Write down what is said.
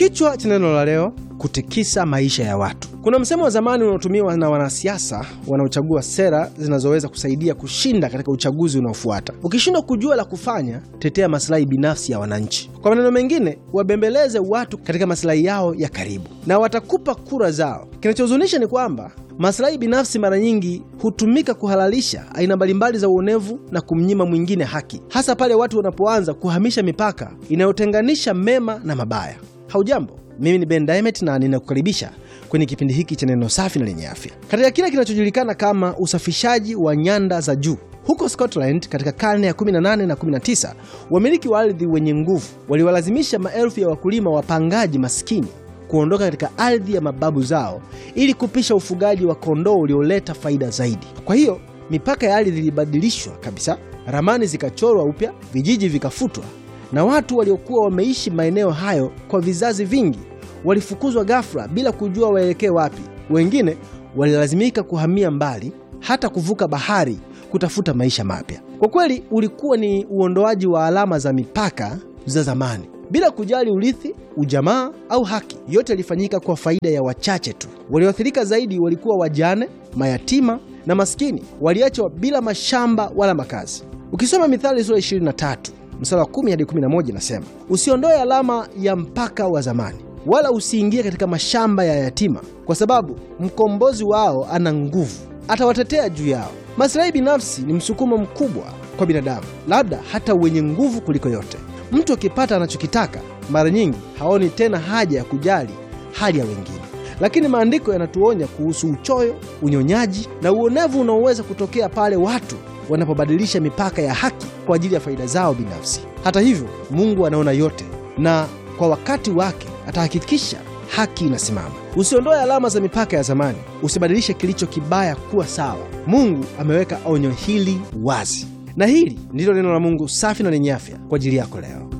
Kichwa cha neno la leo, kutikisa maisha ya watu. Kuna msemo wa zamani unaotumiwa na wanasiasa wanaochagua sera zinazoweza kusaidia kushinda katika uchaguzi unaofuata. Ukishindwa kujua la kufanya, tetea masilahi binafsi ya wananchi. Kwa maneno mengine, wabembeleze watu katika masilahi yao ya karibu, na watakupa kura zao. Kinachohuzunisha ni kwamba masilahi binafsi mara nyingi hutumika kuhalalisha aina mbalimbali za uonevu na kumnyima mwingine haki, hasa pale watu wanapoanza kuhamisha mipaka inayotenganisha mema na mabaya. Haujambo, mimi ni Ben Diamond na ninakukaribisha kwenye kipindi hiki cha neno safi na lenye afya. Katika kile kinachojulikana kama usafishaji wa nyanda za juu huko Scotland katika karne ya 18 na 19, wamiliki wa ardhi wenye nguvu waliwalazimisha maelfu ya wakulima wapangaji maskini kuondoka katika ardhi ya mababu zao ili kupisha ufugaji wa kondoo ulioleta faida zaidi. Kwa hiyo mipaka ya ardhi ilibadilishwa kabisa, ramani zikachorwa upya, vijiji vikafutwa, na watu waliokuwa wameishi maeneo hayo kwa vizazi vingi walifukuzwa ghafla bila kujua waelekee wapi. Wengine walilazimika kuhamia mbali, hata kuvuka bahari kutafuta maisha mapya. Kwa kweli, ulikuwa ni uondoaji wa alama za mipaka za zamani bila kujali urithi, ujamaa au haki. Yote yalifanyika kwa faida ya wachache tu. Walioathirika zaidi walikuwa wajane, mayatima na maskini, waliachwa bila mashamba wala makazi. Ukisoma Mithali sura 23 mstari wa 10 hadi 11, inasema usiondoe alama ya mpaka wa zamani, wala usiingie katika mashamba ya yatima, kwa sababu mkombozi wao ana nguvu, atawatetea juu yao. Masilahi binafsi ni msukumo mkubwa kwa binadamu, labda hata wenye nguvu kuliko yote. Mtu akipata anachokitaka mara nyingi haoni tena haja ya kujali hali ya wengine. Lakini maandiko yanatuonya kuhusu uchoyo, unyonyaji na uonevu unaoweza kutokea pale watu wanapobadilisha mipaka ya haki kwa ajili ya faida zao binafsi. Hata hivyo, Mungu anaona yote na kwa wakati wake atahakikisha haki inasimama. Usiondoe alama za mipaka ya zamani, usibadilishe kilicho kibaya kuwa sawa. Mungu ameweka onyo hili wazi na hili ndilo neno la Mungu safi na lenye afya kwa ajili yako leo.